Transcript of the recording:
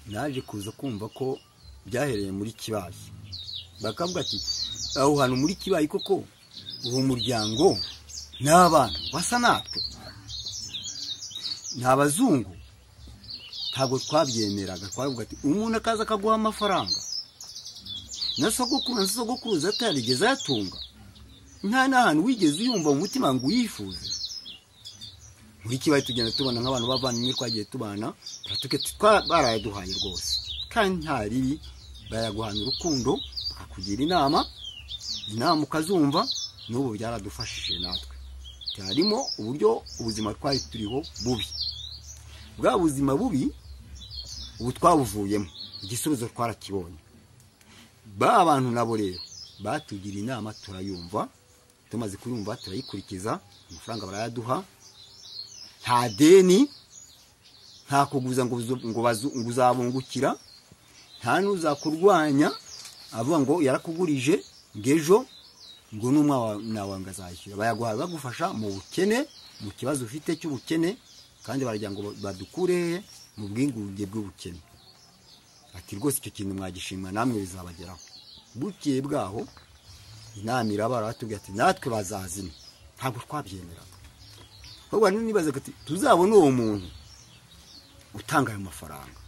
naje kuza kumva ko byahereye muri kibaye bakavuga ati aho hantu muri kibaye koko uwo muryango ni abantu basa natwe ni abazungu ntabwo twabyemeraga twavuga ati umuntu akaza akaguha amafaranga na sogokuru na sogokuruza atarigeze ayatunga nta n'ahantu wigeze uyumva mu mutima ngo uyifuze muri kibaye tugenda tubona nk'abantu bavandimwe twagiye tubana barayaduhaye rwose kandi nta ribi barayaguhana urukundo bakakugira inama inama ukazumva n'ubu byaradufashije natwe harimo uburyo ubuzima twari turiho bubi bwa buzima bubi ubu twabuvuyemo igisubizo twarakibonye ba bantu nabo rero batugira inama turayumva tumaze kuyumva turayikurikiza amafaranga barayaduha nta deni nta kuguza ngo uzabungukira nta n'uzakurwanya avuga ngo yarakugurije ngo ejo ngo n'umwana wawe ngo azayishyura bayaguha bagufasha mu bukene mu kibazo ufite cy'ubukene kandi baragira ngo badukureye mu bwigunge bw'ubukene ati rwose icyo kintu mwagishimwa namwe bizabageraho bukeye bwaho inama iraba baratubwira ati natwe bazazina ntabwo twabyemeraga ahubwo nibazaga ati tuzabone uwo muntu utanga ayo mafaranga